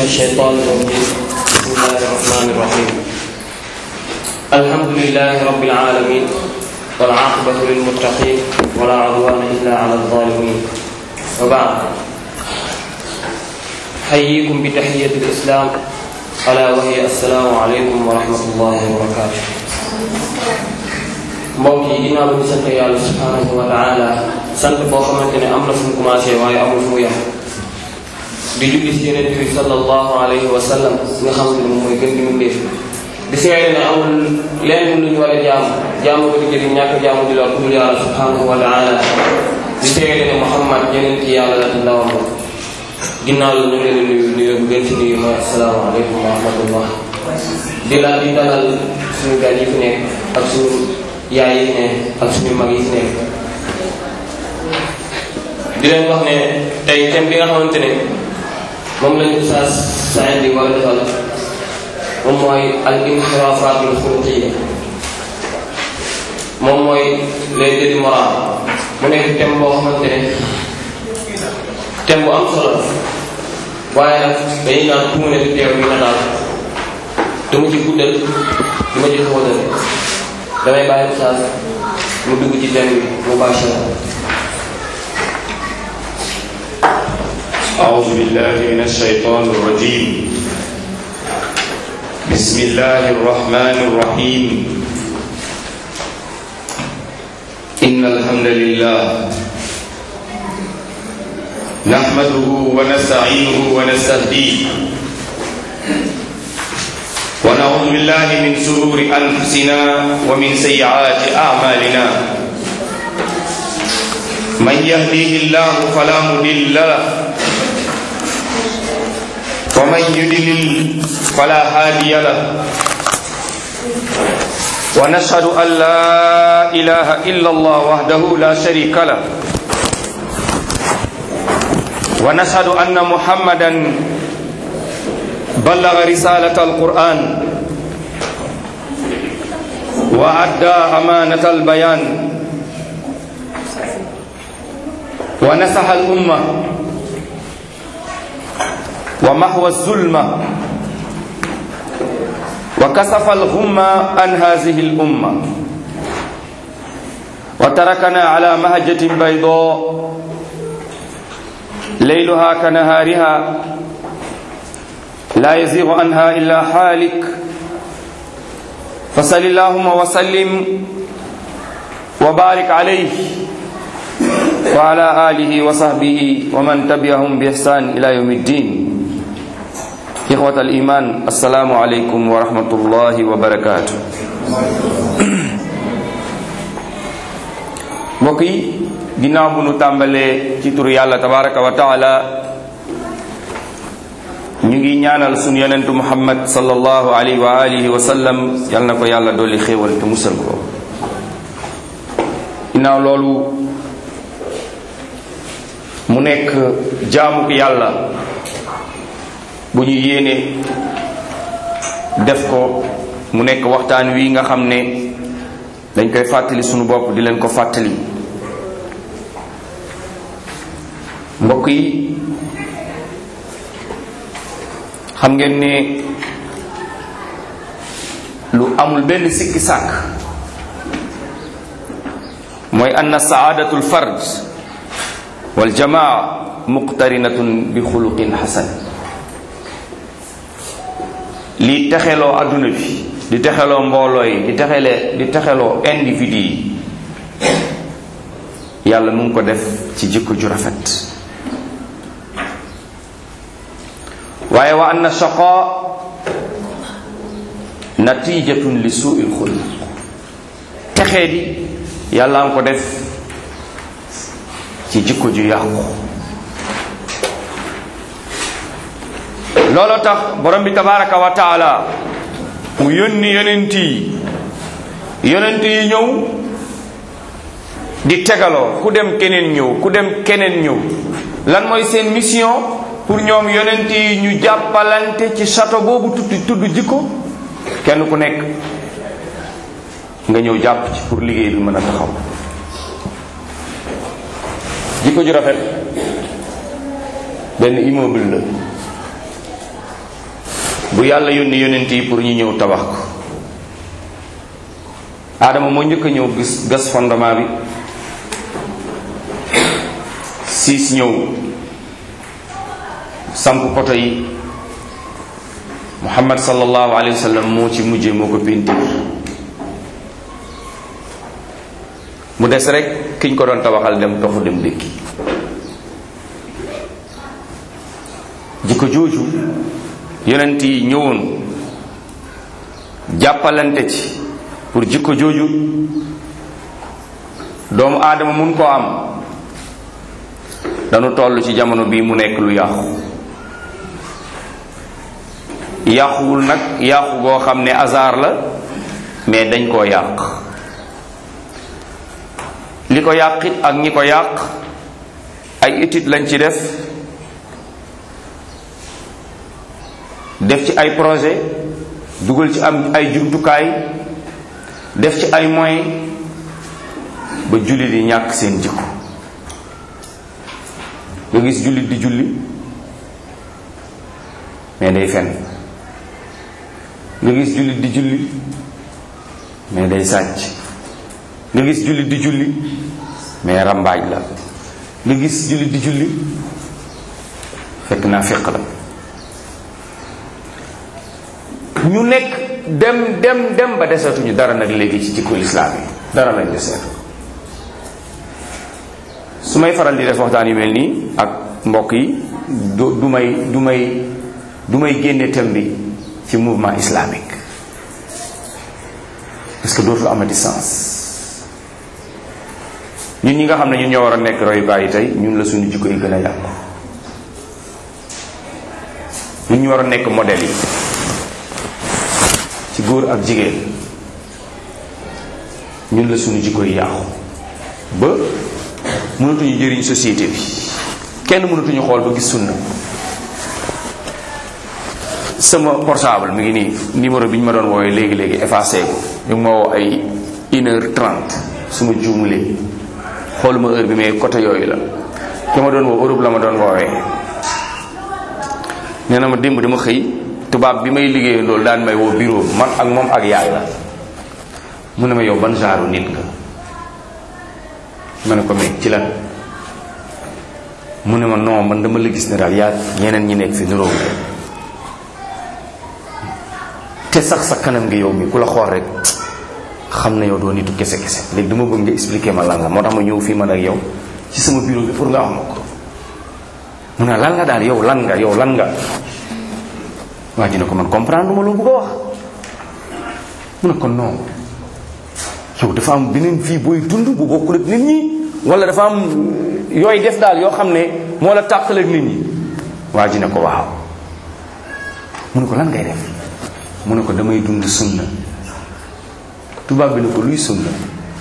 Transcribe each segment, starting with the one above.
الشيطان الرجيم بسم الله الرحمن الرحيم الحمد لله رب العالمين والعاقبة للمتقين ولا عدوان إلا على الظالمين وبعد حييكم بتحية الإسلام ألا وهي السلام عليكم ورحمة الله وبركاته mbokk yi ginnaaw bi ñu sant yàlla subhanahu wa taala sant boo xamante ne am na fu mu commencé waaye amul fu mu yem di julli si yonent bi sallallahu alayhi wa sallam nga xamante ne moom mooy gën di mu ndéef di seede ne amul lenn lu ñu war a jaamu jaamu ko di jëriñ ñàkk jaamu di lor ku dul yàlla subhanahu wa taala di seede ne Muhammad yeneen ci yàlla la di ndawam ginnaaw la ñu ngi leen di nuyu nuyu bu gën ci nuyu mooy asalaamaaleykum wa rahmatullah di la di dalal suñu gan yi fi nekk ak suñu yaay yi fi nekk ak suñu mag yi fi nekk di leen wax ne tey thème bi nga xamante ne moom lañu Oustaz Saïd di war a defal moom mooy al inxiraafatul xuluqiyya moom mooy les délits moraux mu nekk thème boo xamante ne thème bu am solo la waaye nag dañuy naan ku mu ne di teew bi na daal du ma ci guddal du ma ci xóotal damay bàyyi Oustaz mu dugg ci thème bi mubashara أعوذ بالله من الشيطان الرجيم بسم الله الرحمن الرحيم إن الحمد لله نحمده ونستعينه ونستهديه ونعوذ بالله من شرور أنفسنا ومن سيئات أعمالنا من يهديه الله فلا مضل له ومن يدلل فلا هادي له ونشهد أن لا إله إلا الله وحده لا شريك له ونشهد أن محمدا بلغ رسالة القرآن وأدى أمانة البيان ونصح الأمة ومحو الظلمة وكسف الغمة عن هذه الأمة وتركنا على مهجة بيضاء ليلها كنهارها لا يزيغ عنها إلا حالك فصل اللهم وسلم وبارك عليه وعلى آله وصحبه ومن تبعهم بإحسان إلى يوم الدين إخوة الإيمان السلام عليكم ورحمة الله وبركاته mbokk yi ginnaaw bu nu tàmbalee ci turu yàlla tabaraka wa taala ñu ngi ñaanal sunu yonentu muhammad sallallahu alayhi wa alihi wa sallam yal na ko yàlla dolli xéewal te musal ko ginnaaw loolu mu nekk jaamu ko yàlla bu ñu yéene def ko mu nekk waxtaan wi nga xam ne dañ koy fàttali sunu bopp di leen ko fàttali mbokk yi xam ngeen ne lu amul benn sikki sàkk mooy anna saadatul fard wal jamaa muqtarinatun bi xuluqin xasan lii texeloo adduna bi di texeloo mbooloo yi di texele di texeloo individu yi yàlla mu ngi ko def ci jikko ju rafet waaye wa anna shaqa natijatun li suuil xuluq texee di yàlla nga ko def ci jikko ju yàqu looloo tax borom bi tabaraka wa taala mu yónni yonent yi yonent yi ñëw di tegaloo ku dem keneen ñëw ku dem keneen ñëw lan mooy seen mission pour ñoom yonent yi ñu jàppalante ci château boobu tudd tudd jikko kenn ku nekk nga ñëw jàpp ci pour liggéey bi mën a taxaw jikko ju rafet benn immeuble la bu yàlla yónni yonent yi pour ñu ñëw tabax ko aadama moo njëkk a ñëw gis gas fondement bi siis ñëw samp poto yi muhammad sallallahu alayhi wa sallam moo ci mujje moo ko pintir mu des rek kiñ ko doon tabaxal dem toxu dem dëkki jikko jooju yonent yi ñëwoon jàppalante ci pour jikko jooju doomu aadama mun koo am dañu toll ci jamono bii mu nekk lu yàqu yàquwul nag yàqu goo xam ne hasard la mais dañ koo yàq li ko yàqit ak ñi ko yàq ay étude lañ ci def def ci ay projet dugal ci am ay jumtukaay def ci ay moyens ba jullit yi ñàkk seen jikko nga gis jullit di julli mais day fen nga gis jullit di julli mais day sàcc nga gis jullit di julli mais rambaaj la nga gis jullit di julli fekk naa féq la ñu nekk dem dem dem ba desetuñu dara nag léegi ci jikko lislaam yi dara lañ deseetu su may faral di def waxtaan yu mel nii ak mbokk yi du du may du may du may génne thème bi ci mouvement islamique parce que dootu amati sens ñun ñi nga xam ne ñun ñoo war a nekk royukaay yi tey ñun la suñu jikko yi gën a yàqu ñun ñu war a nekk modèle yi ci góor ak jigéen ñun la suñu jikko yi yàqu ba mënatuñu jëriñ société bi kenn mënatuñu xool ba gis sunna sama portable mi ngi nii numéro bi ñu ma doon woowee léegi léegi effacé ko ñu ngi ma woo ay une heure trente su ma juumulee xooluma heure bi mais côté yooyu la ki ma doon woo Europe la ma doon woowee nee na ma démb dama xëy tubaab bi may liggéeyee loolu daan may woo bureau man ak moom ak yaay la mu ne ma yow ban genre nit nga ma ne ko mais ci lan mu ne ma non man dama la gis ne daal yaa ñeneen ñi nekk fi niroo te sax sa kanam gi yow mi ku la xool rek xam na yow doo nitu kese kese léegi dama bëgg nga expliquer ma lan la moo tax ma ñëw fii man ak yow ci sama bureau bi pour nga wax ma ko mu ne lan nga daal yow lan nga yow lan nga waa ji ne ko man comprendre ma loo bëgg a wax mu ne ko non yow dafa am beneen vie booy dund bu bokkul ak nit ñi wala dafa am yooy def daal yoo xam ne moo la tàqal ak nit ñi waa ji ne ko waaw mu ne ko lan ngay def mu ne ko damay dund sunna tubaab bi ne ko luy sunna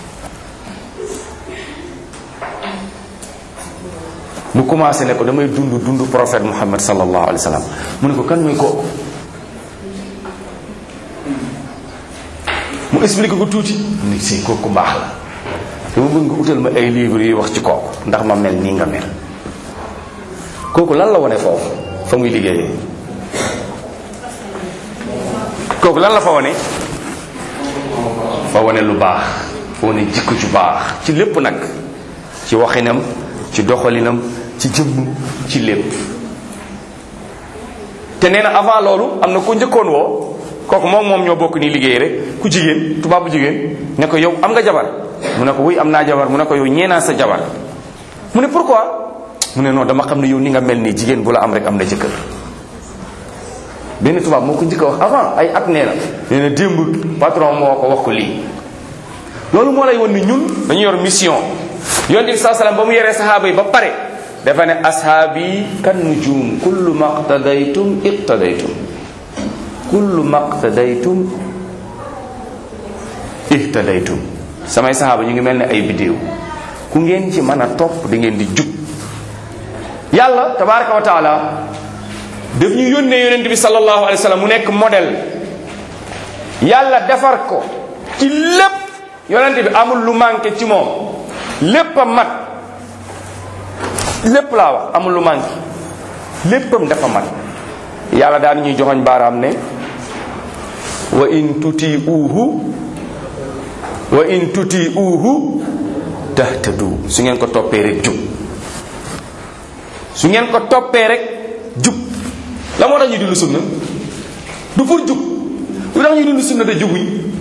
mu commencé ne ko damay dund dund prophète muhammad sallallahu alayhi wa sallam mu ne ko kan mooy kooku mu expliqué ko tuuti ni si kooku baax la dama bëgg nga utal ma ay livres yuy wax ci kooku ndax ma mel nii nga mel kooku lan la wane foofu fa muy liggéeyee kooku lan la fa wane fa wane lu baax fa wane jikko ju baax ci lépp nag ci waxinam ci doxalinam ci jëmm ci lépp te nee na avant loolu am na ku njëkkoon woo kooku moom moom ñoo bokk nii liggéey rek ku jigéen tubaab bu jigéen ne ko yow am nga jabar mu ne ko wuy am naa jabar mu ne ko yow ñeenaa sa jabar mu ne pourquoi mu ne non dama xam ne yow ni nga mel nii jigéen bu la am rek am na jëkkër benn tubaab moo ko njëkk a wax avant ay at nee na nee na démb patron moo ko wax ko lii loolu moo lay won ni ñun dañu yor mission yonent bi saa salaam ba mu yoree saxaaba yi ba pare dafa ne ashaabi kan nujum kullu maqtadaytum iqtadaytum kullu maqtadaytum ihtadaytum samay saxaaba ñu ngi mel ne ay bidéew ku ngeen ci mën a topp di ngeen di jub yàlla tabaraka wa taala daf ñu yónnee yonent bi sallallahu alayhi wa sallam mu nekk modèle yàlla defar ko ci lépp yonent bi amul lu manqué ci moom lépp a mat lépp laa wax amul lu manqué léppam dafa mat yàlla daan ñuy joxoñ baaraam ne wa in tuti uhu wa in tuti uhu tahtadu su ngeen ko toppee rek jub su ngeen ko toppee rek jub la moo tax ñu dund sunna du pour jub lu tax ñu dund sunna te jubuñ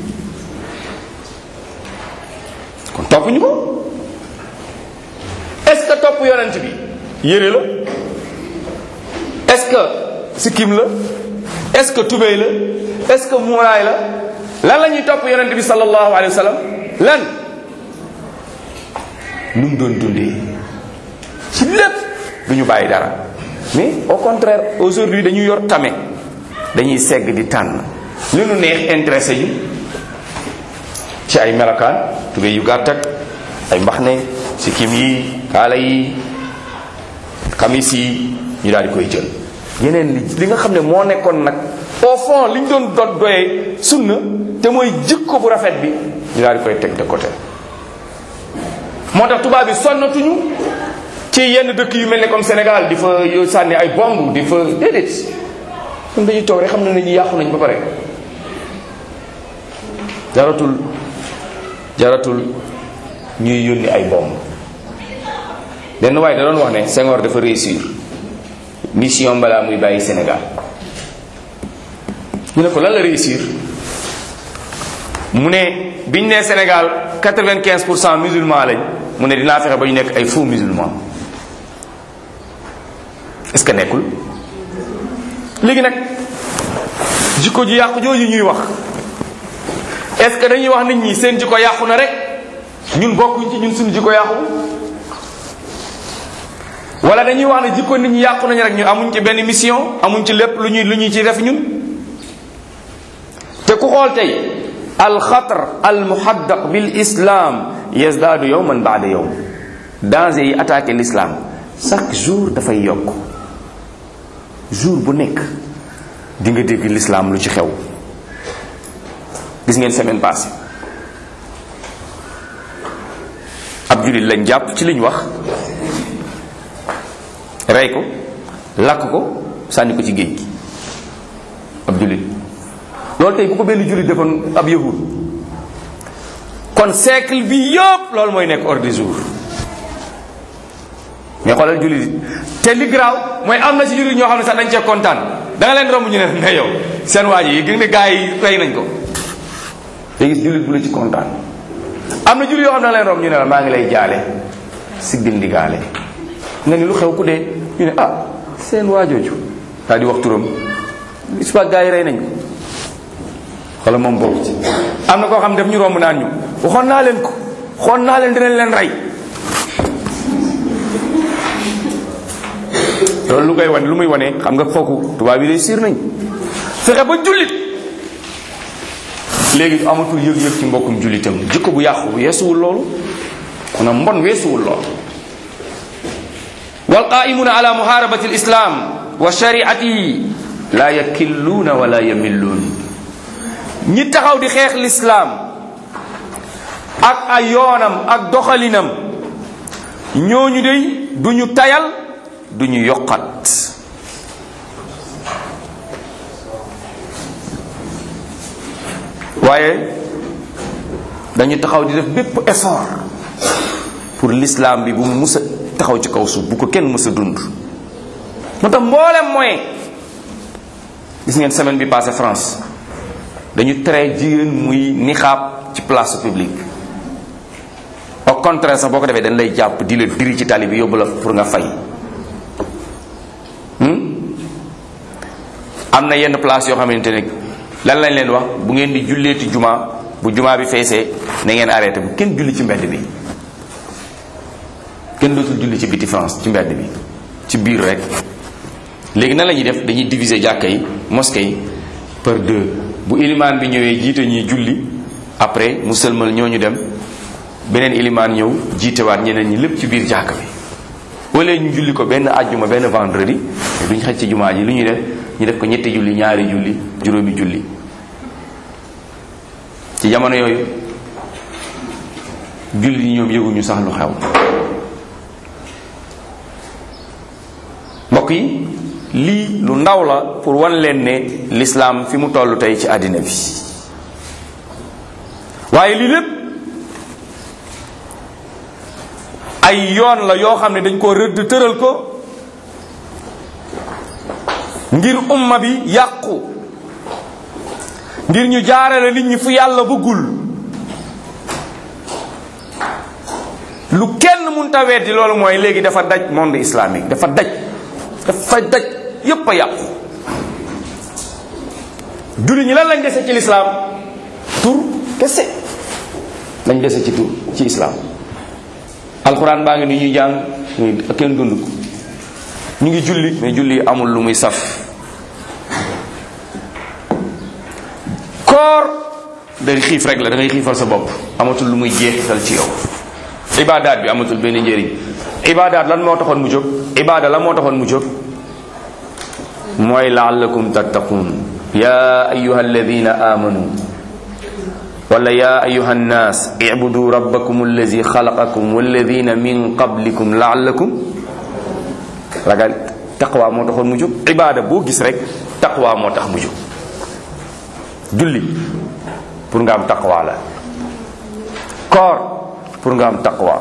kon topp ñu ko est ce que topp yonent bi yére la est ce que sikkim la est ce que tubéy la est ce que muuraay la lan la ñuy topp yonent bi sallallahu alayhi wa sallam lan nu mu doon dundee ci lépp du ñu bàyyi dara mais au contraire aujourd'hui dañu yor tame dañuy segg di tànn li nu neex intéressé ñu ci ay melokaan tubéy yu gàtt ak ay mbaxne sikkim yi kaala yi xamis yi ñu daal di koy jël yeneen li li nga xam ne moo nekkoon nag au fond li ñu doon dot doyee sunna te mooy jikko bu rafet bi ñu daal di koy teg de côté moo tax tubaab bi sonnatuñu ci yenn dëkk yu mel ne comme Sénégal di fa yo sànni ay bomb di fa déedéet ñun dañuy toog rek xam ne nañu yàqu nañ ba pare jaratul jaratul ñuy yónni ay bomb benn waaye da doon wax ne Senghor dafa réussir mission balaa muy bàyyi Sénégal ñu ne ko lan la réussir mu ne biñ ne Sénégal quatre-vingt-quinze pour cent musulman lañ mu ne dinaa fexe ba ñu nekk ay faux musulman est-ce que nekkul léegi nag jikko ji yàqu jooju ñuy wax est-ce que dañuy wax nit ñi seen jikko yàqu na rek ñun bokkuñ ci ñun suñu jikko yàqu wala dañuy wax ne jikko nit ñi yàqu nañ rek ñu amuñ ci benn mission amuñ ci lépp lu ñuy lu ñuy ci def ñun te ku xool tey alxatar almuhaddaq bil islam yazdaadu yowman baada yowm danger yi attaqué l'islam chaque jour dafay yokk jour bu nekk di nga dégg l'islam lu ci xew gis ngeen semaine passée ab jullit lañ jàpp ci liñ wax rey ko lakk ko sànni ko ci géej gi ab jullit loolu tey bu ko benn jullit defoon ab yahud kon siècle bi yëpp loolu mooy nekk ordre du jour mais xoolal jullit te li garaaw mooy am na ci jullit ñoo xam ne sax dañ cee kontaan da nga leen romb ñu ne ne yow seen waa ji yi gis ne gars yi rey nañ ko te gis jullit bu la ci kontaan am na jullit yoo xam ne da nga leen romb ñu ne la maa ngi lay jaale si dindigaale nga ni lu xew ku dee ñu ne ah seen waajooju daal di wax turam is pas gars yi rey nañ ko wala moom bokk ci am na koo xam def ñu romb naan ñu waxoon naa leen ko xoon naa leen dinañ leen rey loolu lu koy wane lu muy wane xam nga fooku tubaab yi day siir nañ fexe ba jullit léegi amatul yëg-yëg ci mbokkum jullitam jikko bu yàqu weesuwul loolu kon mbon weesuwul loolu والقائمون على محاربة الإسلام وشريعته لا يكلون ولا يملون ñi taxaw di xeex l'islam ak ay yoonam ak doxalinam ñooñu dey duñu tayal duñu yokkat waaye dañu taxaw di def bépp effort pour l'islam bi bu mu musa taxaw ci kaw suuf bu ko kenn mës a dund moo tax mboolem moyen gis ngeen semaine bi passé France dañu tere jigéen muy nixaab ci place publique au contraire sax boo ko defee dañ lay jàpp di la diri ci tali bi yóbbu la pour nga fay am na yenn place yoo xamante ne lan lañ leen wax bu ngeen di julleeti juma bu juma bi feesee na ngeen arrêté bu kenn julli ci mbedd bi kenn dootul julli ci biti France ci mbedd bi ci biir rek léegi nan la ñuy def dañuy diviser jàkka yi mosquée yi par deux bu ilimaan bi ñëwee jiite ñuy julli après mu sëlmal ñooñu dem beneen ilimaan ñëw jiitewaat ñeneen ñi lépp ci biir jàkka bi wala ñu julli ko benn àjjuma benn vendredi te duñ xaj ci jumaa ji lu ñuy def ñu def ko ñetti julli ñaari julli juróomi julli ci jamono yooyu julli ñi ñoom yëguñu sax lu xew mbokk yi lii lu ndaw la pour wan leen ne l'islam fi mu toll tey ci àddina bi waaye lii lépp ay yoon la yoo xam ne dañ koo rëdd tëral ko ngir umma bi yàqu ngir ñu jaarale nit ñi fu yàlla bëggul lu kenn munta weddi loolu mooy léegi dafa daj monde islamique dafa daj dafa daj yépp a yàqu julli ñi lan lañ dese ci lislaam tur kese lañ dese ci tur ci islaam alxuraan baa ngi ni ñuy jàng ñu kenn dund ko ñu ngi julli mais julli amul lu muy saf koor day xiif rek la da ngay xiifal sa bopp amatul lu muy jeexital ci yow ibaadaat bi amatul benn njëriñ ibaadaat lan moo taxoon mu jóg ibaada lan moo taxoon mu jóg mooy laallakum tattaqun ya ayuha alladina amanu wala ya ayuha nnas ibudu rabbakum allazi xalaqakum walladina min qablikum laallakum ragal taqwa moo taxoon mu jóg ibaada boo gis rek taqwa moo tax mu jóg julli pour nga am taqwa la koor pour nga am taqwa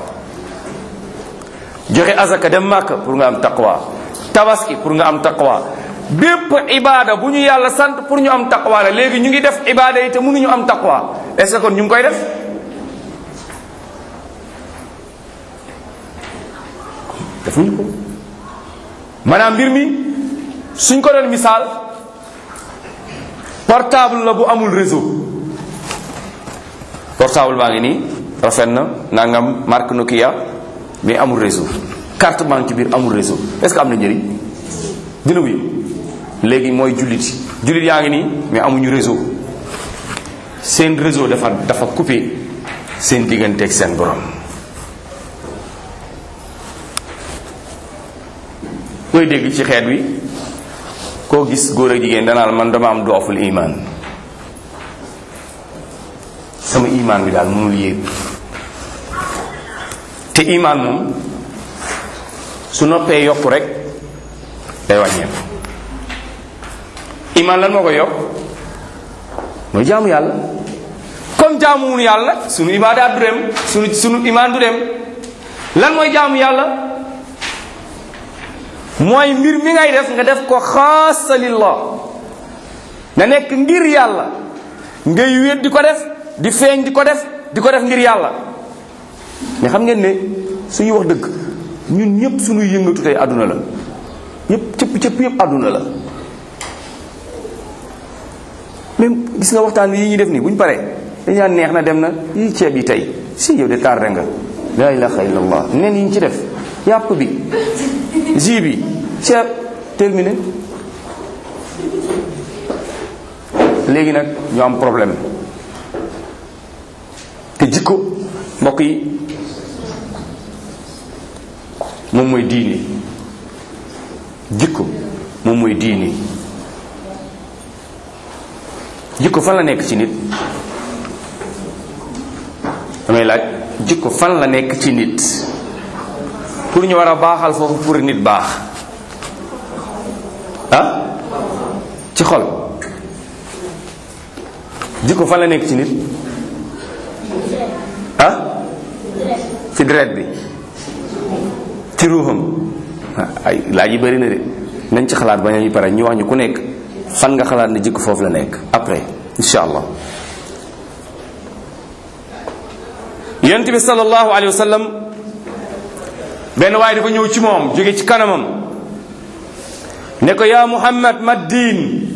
joxe azaka dem màkk pour nga am taqwa tabaski pour nga am taqwa bépp ibaada bu ñu yàlla sant pour ñu am taqwa la léegi ñu ngi def ibaada yi te mënuñu am taqwa est-ce que kon ñu ngi koy def defuñu ko maanaam mbir mi suñ ko doon misaal portable la bu amul réseau portable baa ngi nii rafet na nangam marque Nokia mais amul réseau carte banque ci biir amul réseau est-ce que am na njëriñ dina wuyu léegi mooy jullit jullit yaa ngi nii mais amuñu réseau seen réseau dafa dafa coupé seen digganteeg seen borom koy dégg ci xeet wi koo gis góor ak jigéen danaa man dama am dooful iman sama iman bi daal mënul yéeg te iman moom su noppee yokku rek day wàññeeku iman lan moo koy yokk mooy jaamu yàlla comme jaamuwunu yàlla nag sunu ibaadaat du dem sunu sunu iman du dem lan mooy jaamu yàlla mooy mbir mi ngay def nga def ko xaasa lillah nga nekk ngir yàlla ngay wéet di ko def di feeñ di ko def di ko def ngir yàlla mais xam ngeen ne suñuy wax dëgg ñun ñëpp suñuy yëngatu tey àdduna la yëpp cëpp cëpp yëpp àdduna la même gis nga waxtaan yi ñuy def nii bu ñu paree dañu naan neex na dem na yi ceeb yi tey si yow de tardé nga la ilaha illallah nen yi ñu ci def yàpp bi jus bi ceeb terminé léegi nag ñu am problème te jikko mbokk yi moom mooy diini jikko moom mooy diini jikko fan la nekk ci nit damay laaj jikko fan la nekk ci nit pour ñu war a baaxal foofu pour nit baax ah ci xol jikko fan la nekk ci nit ah ci deret bi ci ruuxam ay laaj yi bëri na de nañ ci xalaat ba ñu pare ñu wax ñu ku nekk fan nga xalaat ne jikko foofu la nekk après insha allah yonent bi sallallahu alayhi wa sallam benn waaye dafa ñëw ci moom jóge ci kanamam ne ko yaa muhammad ma diin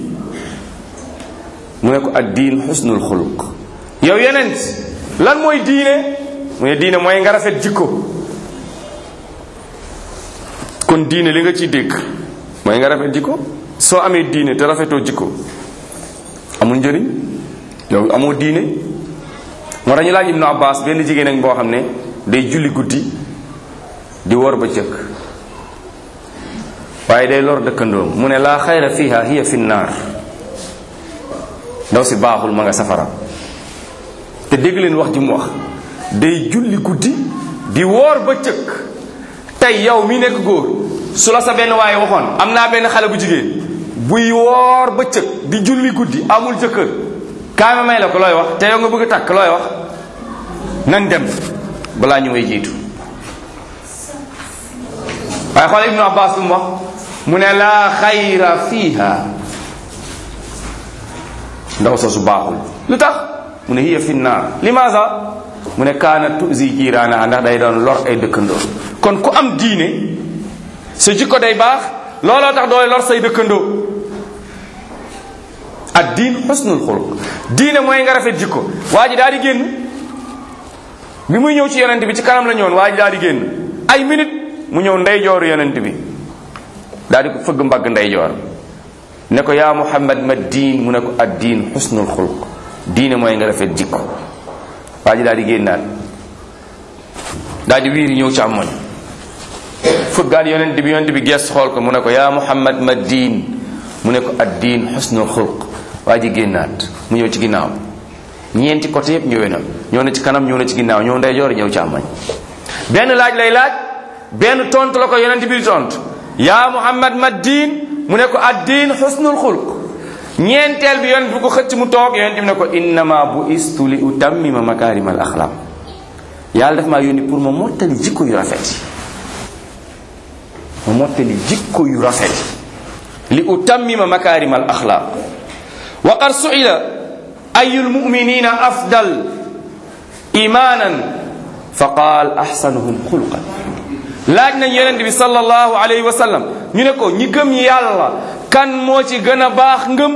mu ne ko ad diin xusnul xuluq yow yenent lan mooy diine mu ne diine mooy nga rafet jikko kon diine li nga ciy dégg mooy nga rafet jikko soo amee diine te rafetoo jikko amul njëriñ yow amoo diine moo tax ñu laaj ibnu abbas benn jigéen ak boo xam ne day julli guddi di wor ba cëkk waaye day lor dëkkandoom mu ne laa xayra fiha hiya fi naar ndaw si baaxul ma nga safara te dégg leen wax ji mu wax day julli guddi di woor ba cëkk tey yow mi nekk góor su la sa benn waaye waxoon am naa benn xale bu jigéen buy woor bëccëg di julli guddi amul jëkkër kaa ma may la ko looy wax te yow nga bëgg a takk looy wax nañ dem balaa ñu may jiitu waaye xool ibnu abbas lu mu wax mu ne laa xayra fiiha ndaw soosu baaxul lu tax mu ne hiya fi naar limaasa mu ne kaana tuzi jiiraana ndax day doon lor ay dëkkandoo kon ku am diine sa jikko day baax looloo tax dooy lor say dëkkandoo ad diin xusnul xuluq diine mooy nga rafet jikko waa ji daal di génn bi muy ñëw ci yonent bi ci kanam la ñëwoon waa ji daal di génn ay minute mu ñëw ndeyjooru yonent bi daal di ko fëgg mbagg ndeyjoor ne ko yaa muhammad ma diin mu ne ko ad diin xusnul xuluq diine mooy nga rafet jikko waa ji daal di génnaat daal di wiiri ñëw ci amoñ fëggaat yonent bi yonent bi gees xool ko mu ne ko yaa muhammad ma diin mu ne ko ad diin xusnul xuluq waa ji génnaat mu ñëw ci ginnaaw ñeenti côté yëpp ñëwee na ñëw na ci kanam ñëw na ci ginnaaw ñëw ndeyjoor ñëw ci amoñ benn laaj lay laaj benn tontu la ko yonent bi di tontu yaa muhammad ma diin mu ne ko ad diin xusnul xuluq ñeenteel bi yonent bi ko xëcc mu toog yonent bi ne ko innama bu istu li utammima makaarimal axlaaq yàlla daf maa yónni pour ma mottali jikko yu rafet yi ma mottali jikko yu rafet li utammima makaarimal axlaaq wa qad suila ayu lmuminina afdal imaanan fa qaal axsanuhum xuluqan laaj nañ yonent bi sallallahu alayhi wa sallam ñu ne ko ñi gëm yàlla kan moo ci gën a baax ngëm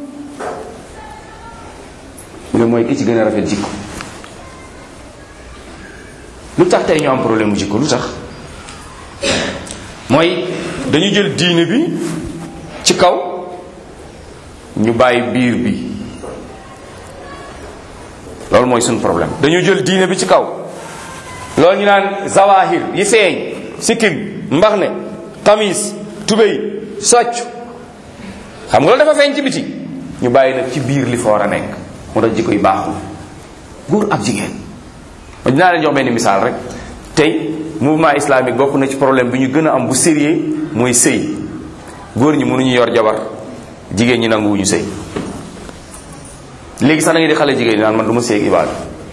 mu ne mooy ki ci gën a rafet jikko lu tax tey ñu am problème mu jikko lu tax mooy dañu jël diine bi ci kaw ñu bàyyi biir bi loolu mooy suñu problème dañu jël diine bi ci kaw loolu ñu naan zawahir yi feeñ sikkim mbax ne kamis tubéy socc xam nga loolu dafa feeñ ci biti ñu bàyyi nag ci biir li fa war a nekk moo tax jikko yi baaxul góor ak jigéen ma dinaa leen jox benn misaal rek tey mouvement islamique bokk na ci problème bi ñu gën a am bu sérieux mooy sëy góor ñi mënuñu yor jabar jigéen ñi nanguwuñu sëy léegi sax da ngay di xale jigéen ñi naan man du ma sëy ak ibaadu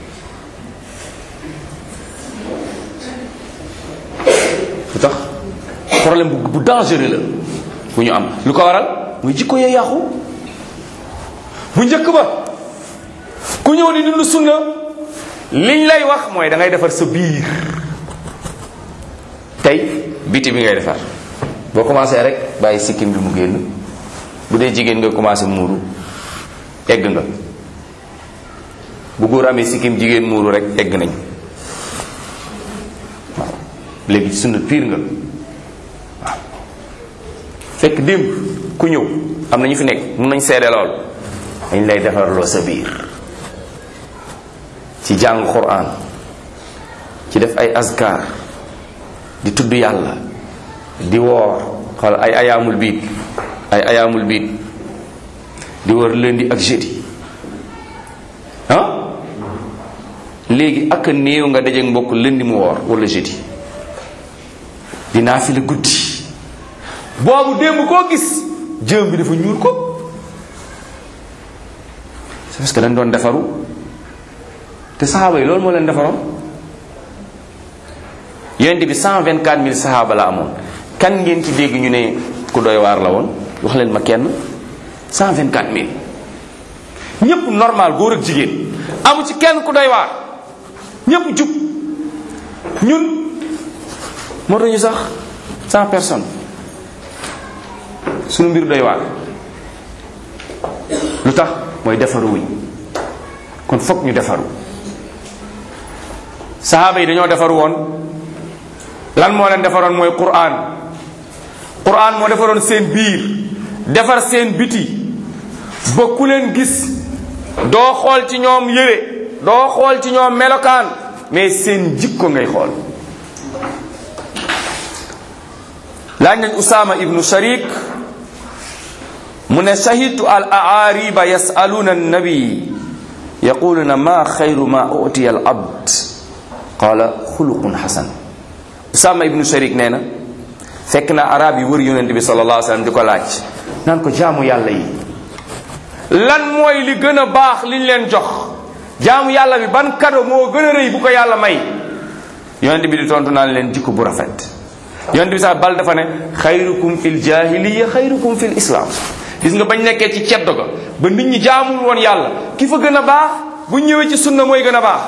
lu tax problème bu bu dangereux la bu ñu am lu ko waral muy jikko yee yàqu bu njëkk ba ku ñëw di dund sunna liñ lay wax mooy da ngay defar sa biir tey biti bi ngay defar boo commencé rek bàyyi sikkim bi mu génn bu dee jigéen nga commencé muuru egg nga bu góor amee sikkim jigéen muuru rek egg nañ waaw léegi sunna piir nga waaw fekk démb ku ñëw am na ñu fi nekk mun nañ seede lool dañ lay defarloo sa biir ci jàng quran ci def ay azkar di tudd yàlla di woor xool ay ayaamul biit ay ayaamul biit di wër lundi ak jeudi ah léegi ak a néew nga dajeek mbokk lundi mu woor wala jeudi dinaa fi la guddi boobu démb koo gis jëm bi dafa ñuul ko c'est parce que dañ doon defaru te saxaaba yi loolu moo leen defaroon yonent bi 124 000 saxaaba la amoon kan ngeen ci dégg ñu ne ku doy waar la woon wax leen ma kenn 124 000 ñëpp normal góor ak jigéen amu ci kenn ku doy waar ñëpp jub ñun moo tax ñu sax 100 personnes sunu mbir doy waar lu tax mooy defaru wuñ kon fokk ñu defaru saxaaba yi dañoo defaru woon lan moo leen defaroon mooy quran quran moo defaroon seen biir defar seen biti ba ku leen gis doo xool ci ñoom yére doo xool ci ñoom melokaan mais seen jikko ngay xool laaj nañ usama ibnu sharik mu ne shahidtu al aariba yasaluna annabi yaquluna ma xayru ma utiya al abd qala xuluqun xasan usama ibnu sharik nee na fekk na arab yi wër yonent bi sallallahu alayhi wasallam di ko laaj naan ko jaamu yàlla yi lan mooy li gën a baax liñ leen jox jaamu yàlla bi ban kado moo gën a rëy bu ko yàlla may yonent bi di tontu naan leen jikko bu rafet yonent bi sax bal dafa ne xayrukum fil jahiliya xayrukum fil islam gis nga bañ nekkee ci ceddo ga ba nit ñi jaamul woon yàlla ki fa gën a baax bu ñëwee ci sunna mooy gën a baax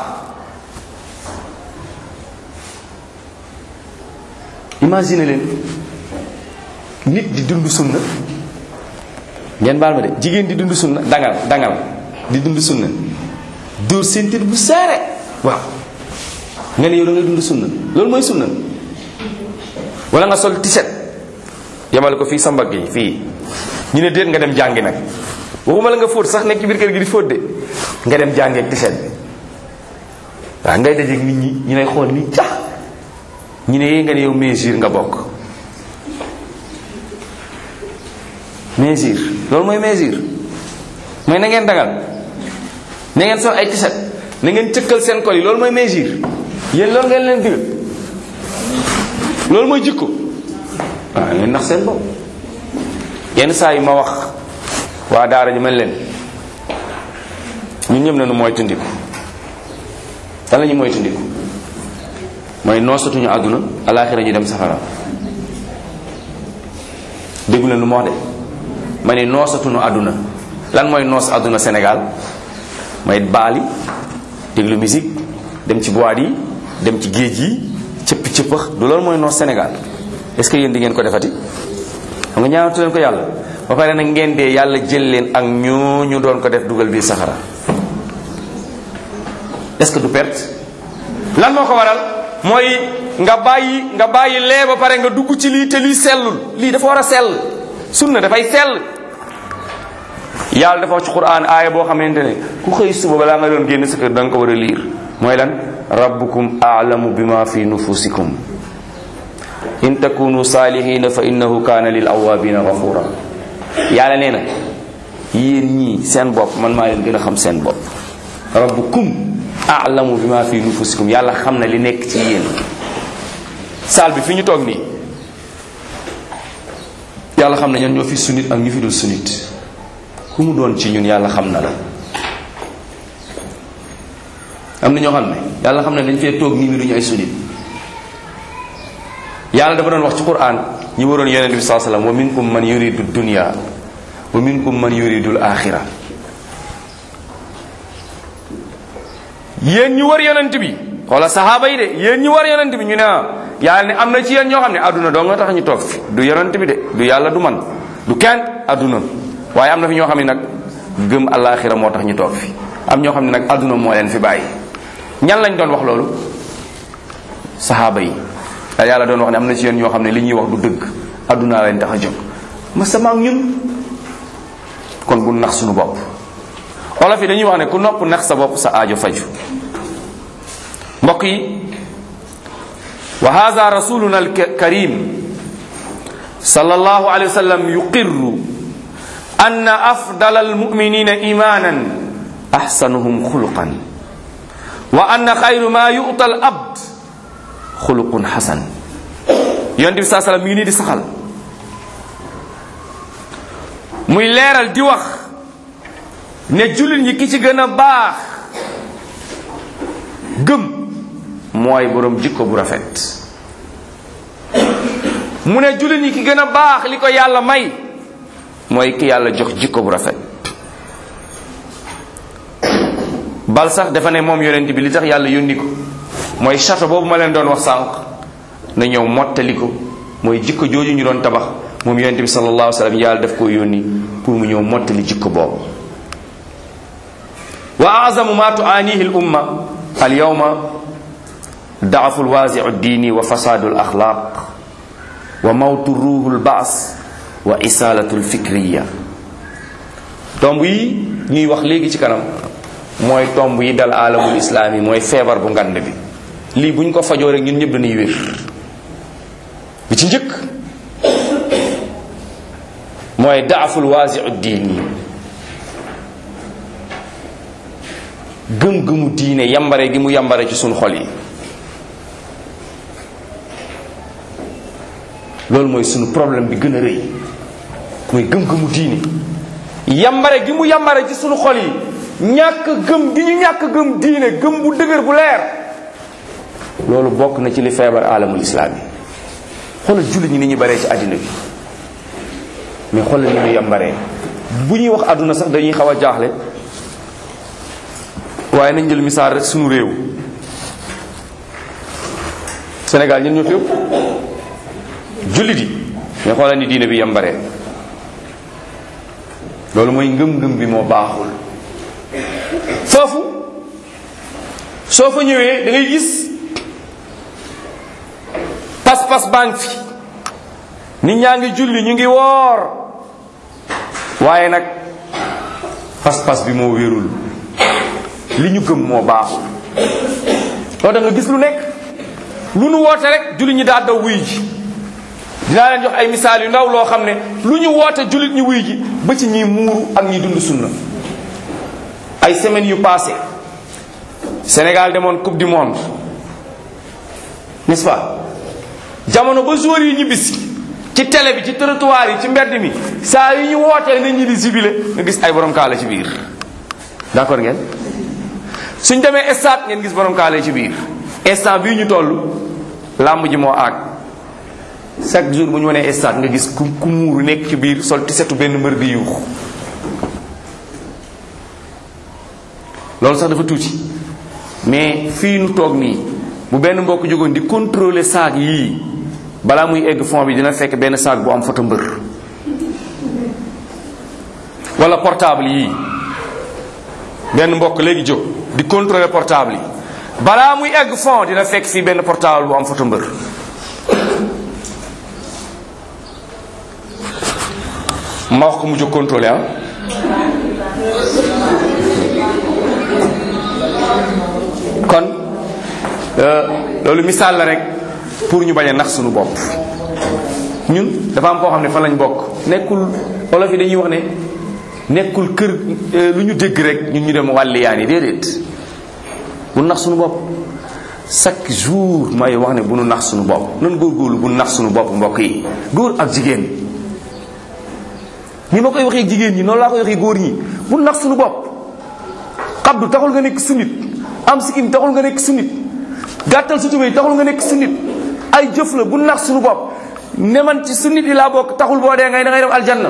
imagine leen nit di dund sunna ngeen baal ma de jigéen di dund sunna dangal dangal di dund sunna dóor sentir bu seere waaw nga ne yow da ngay dund sunna loolu mooy sunna wala nga sol tiset yemale ko fii sa mbagg yi fii ñu ne déet nga dem jàngi nag waxuma la nga fóot sax nekk ci biir kër gi di fóot de nga dem jàngi ak tiset bi waaw ngay dajeeg nit ñi ñu lay xool nii cax ñu ne yee nga ne yow mesure nga bokk mesure loolu mooy mesure mooy na ngeen dagal na ngeen sol ay tiset na ngeen cëkkal seen kol yi loolu mooy mesure yéen loolu ngeen leen digal loolu mooy jikko waaw ngeen nax seen bopp yenn saa yi ma wax waa daara ji mel leen ñun ñëpp nañu mooy tundiku lan la ñu mooy tundiku mooy noosatuñu àdduna alaaxira ñu dem safara déggu leen lu ma wax de ma ne noosatuñu àdduna lan mooy noos àdduna Sénégal mooy baali déglu musique dem ci boîte yi dem ci géej yi cëppi cëppax du loolu mooy noos Sénégal est-ce que yéen di ngeen ko defati xam nga ñaanatu leen ko yàlla ba pare nag ngeen dee yàlla jël leen ak ñooñu doon ko def dugal biir saxara est-ce que du perte lan moo ko waral mooy nga bàyyi nga bàyyi lee ba pare nga dugg ci lii te lii sellul lii dafa war a sell sunna dafay sell yàlla dafa wax ci quran aaya boo xamante ne ku xëy suba balaa nga doon génn sa kër da nga ko war a liir mooy lan rabbukum aalamu bima fi nufusikum in takunu salihina fa innahu kaana lil awabina gafura yàlla nee na yéen ñii seen bopp man maa leen gën a xam seen bopp rabbukum aalamu bima fi nufusikum yàlla xam na li nekk ci yéen saal bi fi ñu toog nii yàlla xam na ñan ñoo fi sunit ak ñu fi dul sunit ku mu doon ci ñun yàlla xam na la am na ñoo xam ne yàlla xam ne dañ fee toog nii mi duñu ay sunit yàlla dafa doon wax ci quran ñi waroon yonente bi saa sallam wa minkum man yuridu dunya wa minkum man yuridu al axira yéen ñu war yonent bi wala sahaaba yi de yéen ñu war yonent bi ñu ne ah yàlla ne am na ci yéen ñoo xam ne adduna doo nga tax ñu toog fi du yonent bi de du yàlla du man du kenn adduna waaye am na fi ñoo xam ne nag gëm alaxira moo tax ñu toog fi am ñoo xam ne nag adduna moo leen fi bàyyi ñan lañ doon wax loolu sahaaba yi da yàlla doon wax ne am na ci yéen ñoo xam ne li ñuy wax du dëgg adduna leen tax a jóg ma sama ak ñun kon bu nax suñu bopp olof yi dañuy wax ne ku nopp nax sa bopp sa aajo faju mbokk yi wa hada rasuluna alkarim sallallahu alayhi wa sallam yuqirru anna afdal almuminina imanan ahsanuhum xuluqan wa anna xayru ma yu'ta al abd xuluqun xasan yonent bi saa sallam mi ngi nii di saxal muy leeral di wax ne jullit ñi ki ci gën a baax gëm mooy boroom jikko bu rafet mu ne jullit ñi ki gën a baax li ko yàlla may mooy ki yàlla jox jikko bu rafet bal sax dafa ne moom yonent bi li tax yàlla yónni ko mooy château boobu ma leen doon wax sànq na ñëw mottali ko mooy jikko jooju ñu doon tabax moom yonent bi sallallahu alayhi wa sallam yàlla daf koo yónni pour mu ñëw mottali jikko boobu wa azamu ma tuanihi l umma al yawma daafu lwaasiu diini wa fasaadu l axlaaq wa mawtu ruuhu l baas wa isaalatu l fikriya tomb yi ñuy wax léegi ci kanam mooy tomb yi dal alamul islaam yi mooy feebar bu ngand bi lii bu ñu ko fajoo rek ñun ñëpp dañuy wér bi ci njëkk mooy daaful waasiu diini gëm-gëmu diine yambare gi mu yambare ci suñ xol yi loolu mooy sunu problème bi gën a rëy mooy gëm-gëmu diine yambare gi mu yambare ci sunu xol yi ñàkk gëm gi ñu ñàkk gëm diine gëm bu dëgër bu leer loolu bokk na ci li feebar alamul islaam yi xoolal jullit ñi ni ñu baree ci àddina bi mais xoolal ni ñu yambaree bu ñuy wax àdduna sax dañuy xaw a jaaxle waaye nañ jël misaal rek sunu réew Sénégal ñun ñoo fi ëpp jullit yi mais xoolal ni diine bi yambaree loolu mooy ngëm-ngëm bi moo baaxul foofu soo fa ñëwee da ngay gis pas-pas baa ngi fi nit ñaa ngi julli ñu ngi woor waaye nag pas-pas bi moo wérul li ñu gëm moo baaxul loolu da nga gis lu nekk lu nu woote rek jullit ñi daa daw wuy ji dinaa leen jox ay misaal yu ndaw loo xam ne lu ñu woote jullit ñi wuy ji ba ci ñi muuru ak ñi dund sunna ay semaines yu passé Sénégal demoon coupe du monde n'est-ce pas jamono ba joueurs yi ñibbisi ci télé bi ci trottoir yi ci mbedd mi saa yi ñu wootee nit ñi di sibile nga gis ay borom kaala ci biir d'accord ngeen suñ demee stade ngeen gis borom kaala ci biir instant bii ñu toll làmb ji moo àgg chaque jour bu ñu wanee stade nga gis ku ku muuru nekk ci biir sol ti setu benn mbër di yuux loolu sax dafa tuuti mais fii nu toog nii bu benn mbokk jógoon di contrôler saag yii balaa muy egg fond bi dina fekk benn saag bu am photo mbër wala portable yii benn mbokk léegi jóg di contrôler portable yi balaa muy egg fond dina fekk fii benn portable bu am photo mbër ma wax ko mu jóg contrôler ah kon loolu misaal la rek pour ñu bañ a nax suñu bopp ñun dafa am koo xam ne fan lañ bokk nekkul olof yi dañuy wax ne nekkul kër lu ñu dégg rek ñun ñu dem wàlliyaan yi déedéet bu nax suñu bopp chaque jour may wax ne bu nu nax suñu bopp nan góorgóorlu bu nax suñu bopp mbokk yi góor ak jigéen ni ma koy waxee jigéen ñi noonu laa koy waxee góor ñi bu nax suñu bopp xabdu taxul nga nekk sunnit am sikkim taxul nga nekk sunnit gàttal sa tubéy taxul nga nekk sunnit ay jëf la bu nax suñu bopp ne man ci sunnit yi laa bokk taxul boo dee ngay da ngay dem aljanna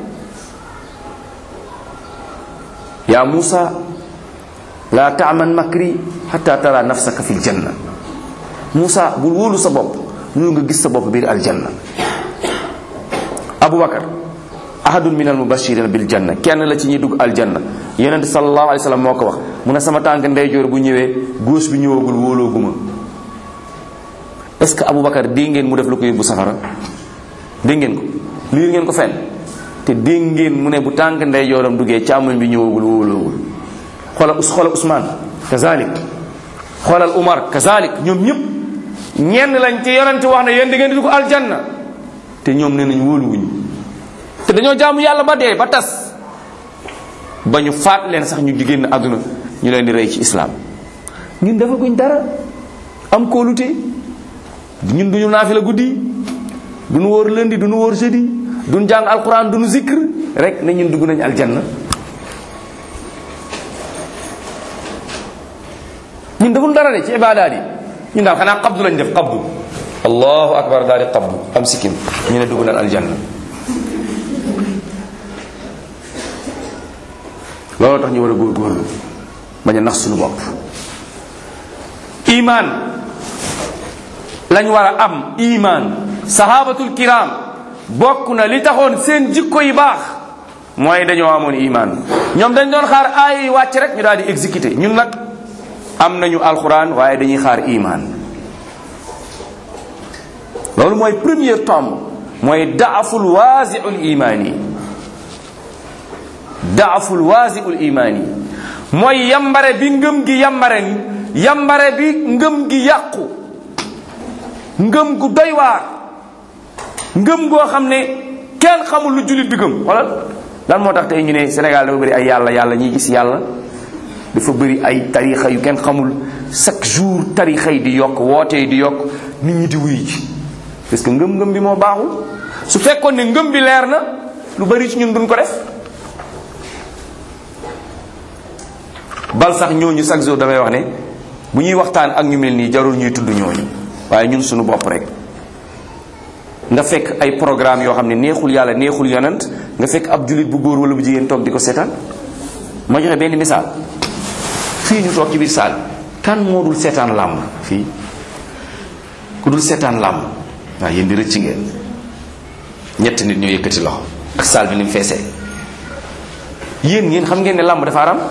yaa Muusa laa taaman makri xata tara nafsaka fi ljanna Muusa bul wóolu sa bopp loolu nga gis sa bopp biir aljanna Aboubacar ahadun min al mubashirin bil janna kenn la ci ñuy dugg aljanna yonent sallallahu alayhi wa sallam moo ko wax mu ne sama tànk ndeyjoor bu ñëwee gauche bi ñëwagul wóolooguma est ce que Aboubacar dégg ngeen mu def lu ko yóbbu safara dégg ngeen ko liir ngeen ko fenn te dégg ngeen mu ne bu tànk ndeyjooram duggee càmmoñ bi ñëwagul wóoloogul xoolal us xoolal Ousmane kazalik xoolal Umar kazalik ñoom ñëpp ñenn lañ ci yonent wax ne yéen di ngeen di dugg aljanna te ñoom nee nañ wóoluwuñu te dañoo jaamu yàlla ba dee ba tas ba ñu faat leen sax ñu jigéen àdduna ñu leen di rey ci islaam ñun dafa guñ dara am kóolute ñun duñu naafila guddi duñu wóor lundi duñu wóor jeudi duñu jàng alquran duñu zikr rek ne ñun dugg nañ aljanna ñun deful dara de ci ibaadaat yi ñun daal xanaa qabdu lañ def qabdu allahu akbar daal di qabdu am sikkim ñu ne dugg nañ aljanna looloo tax ñu war a góorgóorlu bañ a nax suñu bopp iman lañ war a am iman sahabatul kiram bokk na li taxoon seen jikko yi baax mooy dañoo amoon iman ñoom dañ doon xaar aay yi wàcc rek ñu daal di exécuté ñun nag am nañu alxuraan waaye dañuy xaar iman loolu mooy premier tombe mooy daaful waasiul imaani daaful waasiul imaani mooy yambare bi ngëm gi yambare yambare bi ngëm gi yàqu ngëm gu doy waar ngëm goo xam ne kenn xamul lu jullit bi gëm wala lan moo tax tey ñu ne Sénégal dafa bëri ay yàlla yàlla ñiy gis yàlla dafa bëri ay tarixa yu kenn xamul chaque jour tarixa yi di yokk woote yi di yokk nit ñi di wuy ji parce que ngëm-ngëm bi moo baaxul su fekkoon ne ngëm bi leer na lu bari ci ñun duñ ko def bal sax ñooñu chaque jour damay wax ne bu ñuy waxtaan ak ñu mel nii jarul ñuy tudd ñooñu waaye ñun suñu bopp rek nga fekk ay programme yoo xam ne neexul yàlla neexul yonent nga fekk ab jullit bu góor wala bu jigéen toog di ko seetaan ma joxe benn misaal fii ñu toog ci biir saal kan moo dul seetaan làmb fii ku dul seetaan làmb waaw yéen di rëcc ngeen ñett nit ñoo yëkkati loxo ak saal bi ni mu feesee yéen ngeen xam ngeen ne làmb dafa aram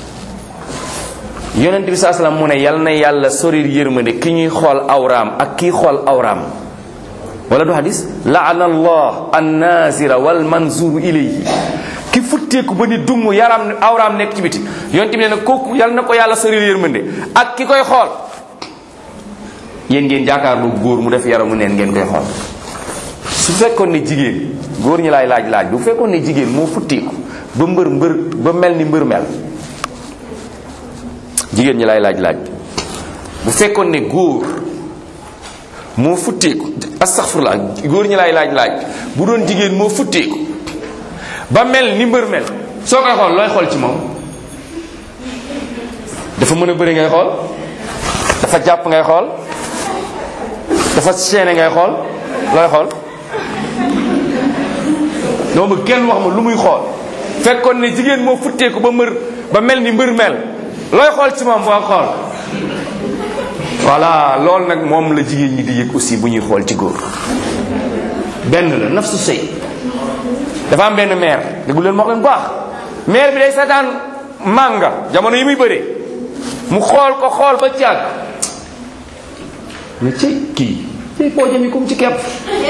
yonent bi saa salaam mu ne yal na yàlla soril yërmande ki ñuy xool awraam ak kii xool awraam wala du hadis laana allah annazira wal manzuru ilayhi ki futteeku ba ni dumm yaram awraam nekk ci biti yonent bi ne na kooku yal na ko yàlla soril yërmande ak ki koy xool yéen ngeen jàkkaarloo góor mu def yaramu neen ngeen koy xool su fekkoon ne jigéen góor ñi laay laaj laaj bu fekkoon ne jigéen moo futteeku ba mbër mbër ba mel ni mbër mel jigéen ñi laay laaj laaj bu fekkoon ne góor moo futteeku astaghfirullah góor ñi laay laaj laaj bu doon jigéen moo futteeku ba mel ni mbër mel soo koy xool looy xool ci moom dafa mën a bëri ngay xool dafa jàpp ngay xool dafa seene ngay xool looy xool doo ma kenn wax ma lu muy xool fekkoon ne jigéen moo futteeku ba mbër ba mel ni mbër mel looy xool ci moom boo xool voilà loolu nag moom la jigéen ñi di yëg aussi bu ñuy xool ci góor benn la nafsu sëy dafa am benn maire déggu leen moo leen baax maire bi day seetaan mànga jamono yi muy bëree mu xool ko xool ba càgg mais ci kii ci poojam yi comme ci kepp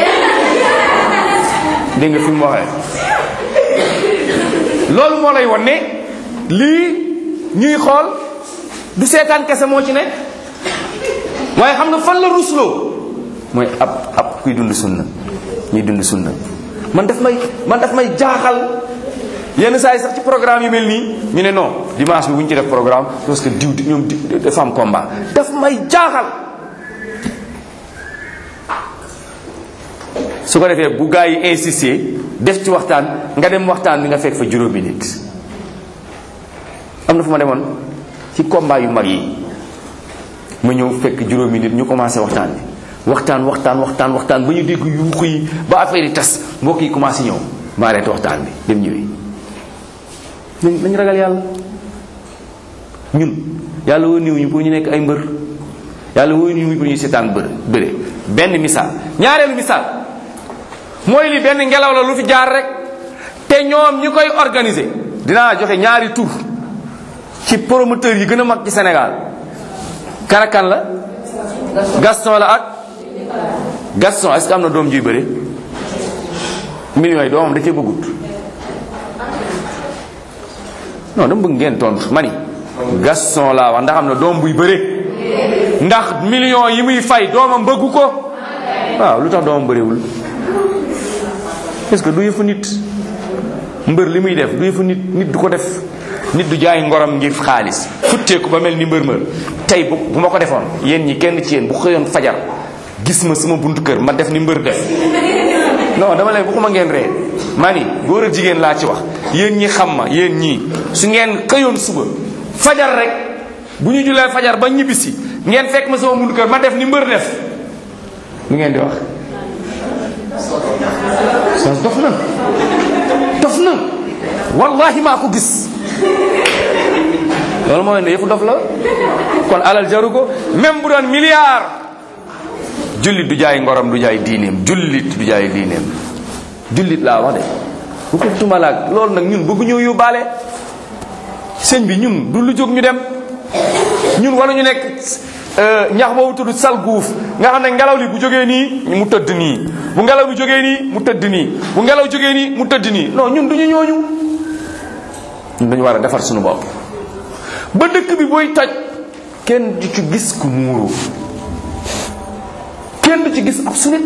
dégg nga fi mu waxee loolu moo lay won ne lii ñuy xool du seetaan kese moo ci nekk waaye xam nga fan la rusloo mooy ab ab kuy dund sunna ñuy dund sunna man daf may man daf may jaaxal yenn saa yi sax ci programme yu mel nii ñu ne non dimanche bi bu ñu ci def programme parce que diw ñoom dafa am combat daf may jaaxal su ko defee bu gaa yi insister def ci waxtaan nga dem waxtaan bi nga fekk fa juróomi nit am na fu ma demoon ci combat yu mag yi ma ñëw fekk juróomi nit ñu commencé waxtaan bi waxtaan waxtaan waxtaan waxtaan ba ñu dégg yuuxu yi ba affaire yi tas mbokk yi commencé ñëw ma arrêté waxtaan bi dem ñëwee nañ nañ ragal yàlla ñun yàlla woo niw ñu pour ñu nekk ay mbër yàlla woo niw ñu pour ñu seetaan bër bëre benn misaal ñaareelu misaal mooy li benn ngelaw la lu fi jaar rek te ñoom ñi koy organiser dinaa joxe ñaari tur ci promoteur yi gën a mag ci Sénégal karakan la Gaston la ak Gaston est-ce que am na doom juy bëre millions yi doomam da cee bëggut non dama bëgg ngeen tontu mani Gaston laa wax ndax am na doom buy bëre ndax millions yi muy fay doomam bëggu ko waaw lu tax doomam bëriwul est-ce que du yëfu nit mbër li muy def du yëfu nit nit du ko def nit du jaay ngorom ngir xaalis futteeku ba mel ni mbër mbër tey bu bu ma ko defoon yéen ñi kenn ci yéen bu xëyoon fajar gis ma sama buntu kër ma def ni mbër def non dama leen waxuma ngeen ree maa ni góor ak jigéen laa ci wax yéen ñi xam ma yéen ñii su ngeen xëyoon suba fajar rek bu ñu julee fajar ba ñibbisi ngeen fekk ma sama buntu kër ma def ni mbër def lu ngeen di wax soo dof na dof na wallahi maa ko gis loolu mooy ne yëfu dof la kon alal jaru ko même bu doon milliard jullit du jaay ngorom du jaay diineem jullit du jaay diineem jullit laa wax de bu ko tumalaak loolu nag ñun bëgg ñëw yóbbaale sëñ bi ñun du lu jóg ñu dem ñun wala ñu nekk ñax boobu tudd sal guuf nga xam ne ngelaw li bu jógee nii mu tëdd nii bu ngelaw li jógee nii mu tëdd nii bu ngelaw jógee nii mu tëdd nii non ñun duñu ñooñu ñun dañu war a defar suñu bopp ba dëkk bi booy toj kenn du ci gis ku muuru kenn du ci gis ab sunit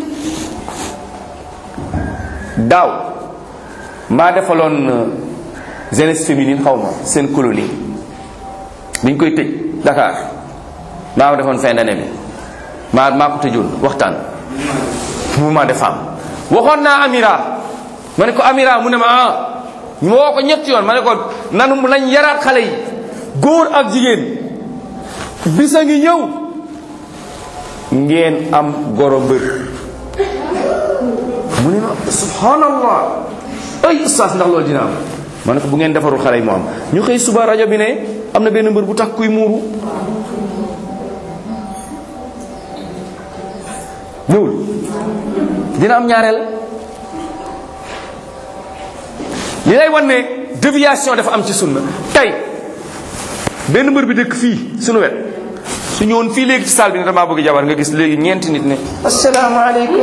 daaw maa defaloon jeunesse féminine xaw ma seen colonie biñ koy tëj Dakar maa ko defoon fin d'année bi maa maa ko tëjoon waxtaan mouvement des femmes waxoon naa Amira ma ne ko Amira mu ne ma ah ñu woo ko ñetti yoon ma ne ko nanu nañ yaraat xale yi góor ak jigéen bisa ngi ñëw ngeen am goro mbër mu ne ma subhanallah ay ustaas ndax loolu dina am ma ne ko bu ngeen defarul xale yi mu am ñu xëy suba rajo bi ne am na benn mbër bu tax kuy muuru ñëwul dina am ñaareel li lay wan ne déviation dafa am ci sunna tey benn mbër bi dëkk fii suñu wet su ñëwoon fii léegi ci salle bi ne damaa bëgg jabar nga gis léegi ñeenti nit ne asalaamaaleykum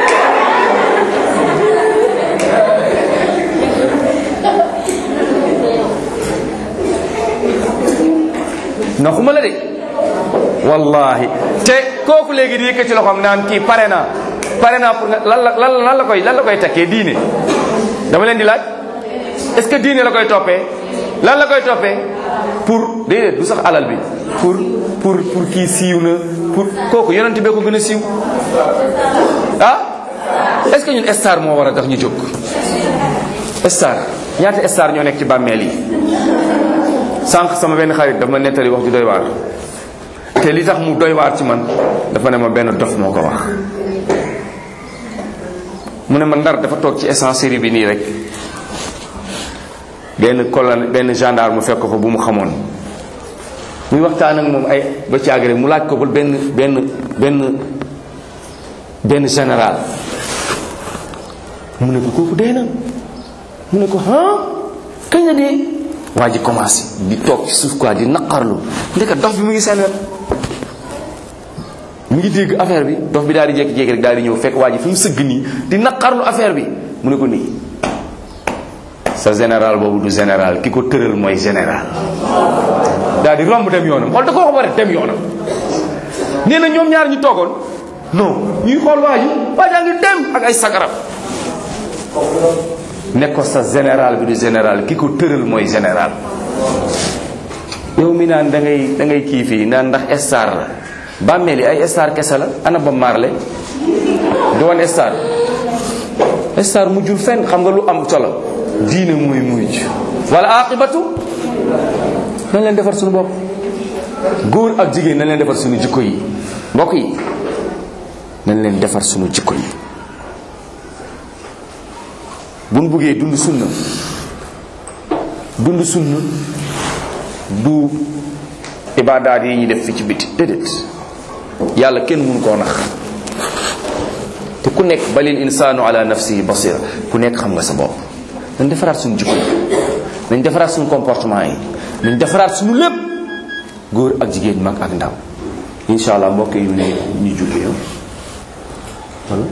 naxuma la de wallahi te kooku léegi di yëkkati loxoom naan kii pare naa pare naa pour nga lan la lan lan la koy lan la koy takkee diine dama leen di laaj est-ce que diine la koy toppee lan la koy toppee pour déedéet du sax alal bi pour pour pour kii siiw na pour kooku yonent bee ko gën a siiw ah est-ce que ñun star moo war a tax ñu jóg star ñaata star ñoo nekk ci bàmmeel yi sànq sama benn xarit dafa ma nettali wax ju doy waar te li tax mu doy waar ci man dafa ne ma benn dof moo ko wax mu ne ma ndar dafa toog ci essencerie bi nii rek benn colonel benn gendarme mu fekk ko bu mu xamoon muy waxtaan ak moom ay ba ci àgg rek mu laaj ko ba benn benn benn benn général mu ne ko kooku dee na mu ne ko ah kañ la dee waa ji commencé di toog ci suuf quoi di naqarlu ndeka dof bi mu ngi seen wet mu ngi dégg affaire bi dof bi daal di jékki-jékki rek daal di ñëw fekk waa ji fi mu sëgg nii di naqarlu affaire bi mu ne ko nii sa général boobu du général ki ko tëral mooy général daal di romb dem yoonam xool da ko wax ba rek dem yoonam nee na ñoom ñaar ñu toogoon non ñuy xool waa ji waa jaa ngi dem ak ay sagaram ne ko sa général bi du général ki ko tëral mooy général yow mi naan da ngay da ngay kii fii naan ndax star la bàmmeel yi ay star kese la ana ba marle du woon star star mujjul fenn xam nga lu am solo diine mooy mujj wala aqibatu nañ leen defar suñu bopp góor ak jigéen nañ leen defar suñu jikko yi mbokk yi nañ leen defar suñu jikko yi buñ buggee dund sunna dund sunna du ibaadaat yi ñuy def fi ci biti déedéet yàlla kenn mënu koo nax te ku nekk balil insaanu ala nafsihi basira ku nekk xam nga sa bopp nañ defaraat suñu jikko yi nañ defaraat suñu comportement yi nañ defaraat suñu lépp góor ak jigéen mag ak ndaw insha allah mbokk yi ne ñu julli wala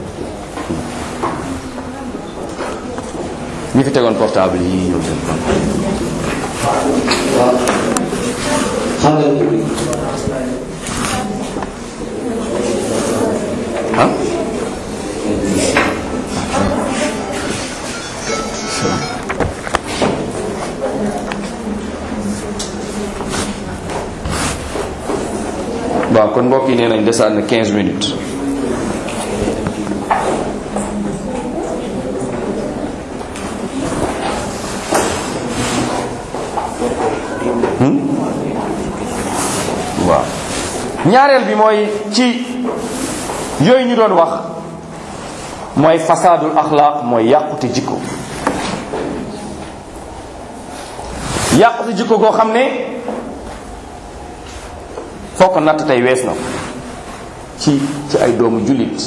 ñi fi tegoon portable yi ñëw seen waaw xam nga ni ah waaw kon mbokk yi nee nañ desaat na 15 minutes waaw ñaareel bi mooy ci yooyu ñu doon wax mooy fasadul axlaaq mooy yàqute jikko yàqute jikko goo xam ne foo ko natt tey wees na ci ci ay doomu jullit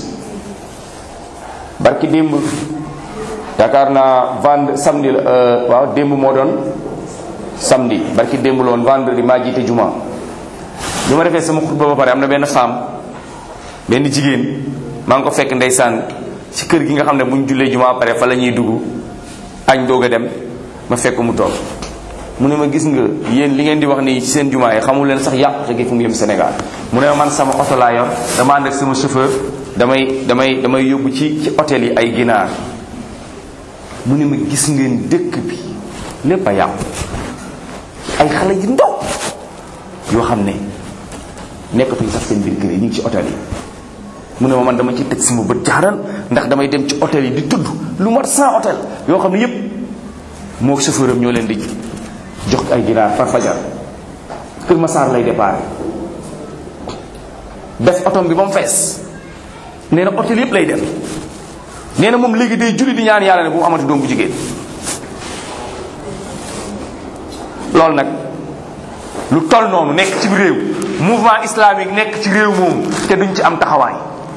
barki démb yaakaar naa vend samedi la waaw démb moo doon samedi barki démb la woon vendredi maa jiite juma bi ma defee sama xutba ba pare am na benn femme benn jigéen maa ngi ko fekk ndeysaan ci kër gi nga xam ne bu ñu jullee juma pare fa la ñuy dugg añ doog a dem ma fekk mu toog mu ne ma gis nga yéen li ngeen di wax nii ci seen jumaa yi xamul leen sax yàqute gi fu mu yem Sénégal mu ne ma man sama oto laa yor dama ànd ak sama chauffeur damay damay damay yóbbu ci ci hôtel yi ay ginaar mu ne ma gis ngeen dëkk bi lépp a yàqu ay xale yu ndaw yoo xam ne nekkatuñ sax seen biir kër yi ñu ngi ci hôtel yi mu ne ma man dama ci teg sama bët jaaran ndax damay dem ci hôtel yi di tudd lu mat 100 hôtel yoo xam ne yépp moo chauffeur am ñoo leen di jox ay ginaar par fajar Kër Massar lay départ def otom bi ba mu fees nee na hôtel yépp lay dem nee na moom léegi day julli di ñaan yàlla ne bu mu amati doom bu jigéen loolu nag lu toll noonu nekk ci réew mouvement islamique nekk ci réew moomu te duñ ci am taxawaay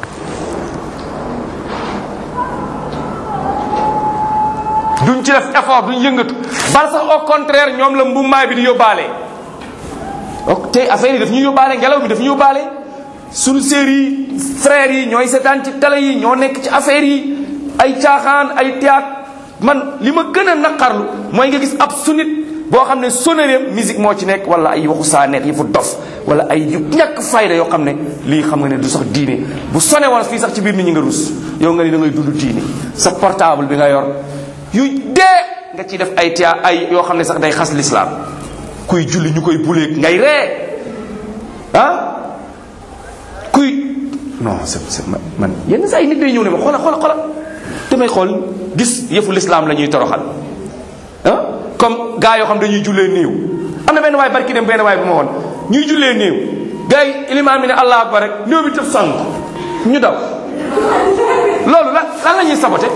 duñ ci def effort duñ yëngatu bal sax au contraire ñoom la mbumbaay bi di yóbbaale ok tey affaire yi daf ñu yóbbaale ngelaw bi daf ñu yóbbaale suñu sœurs yi frères yi ñooy seetaan ci télé yi ñoo nekk ci affaire yi ay caaxaan ay théâtre man li ma gën a naqarlu mooy nga gis ab sunit boo xam ne sonoreem musique moo ci nekk wala ay waxu saa nekk yëfu dof wala ay yu ñàkk fayda yoo xam ne lii xam nga ne du sax diine bu sone woon fii sax ci biir nit ñi nga rus yow nga ni da ngay dund diine sa portable bi nga yor yu dee nga ciy def ay tia ay yoo xam ne sax day xas lislaam kuy julli ñu koy buleeg ngay ree ah kuy non c'est c'est man yenn saa yi nit day ñëw ne ma xoola xoola xoola damay xool gis yëfu lislaam la ñuy toroxal ah comme gars yoo xam dañuy jullee néew am na benn waay barki dem benn waay bu ma woon ñuy jullee néew gars yi ilimaan bi ne allah akbar rek néew bi tëf sang ñu daw loolu la lan la ñuy sabote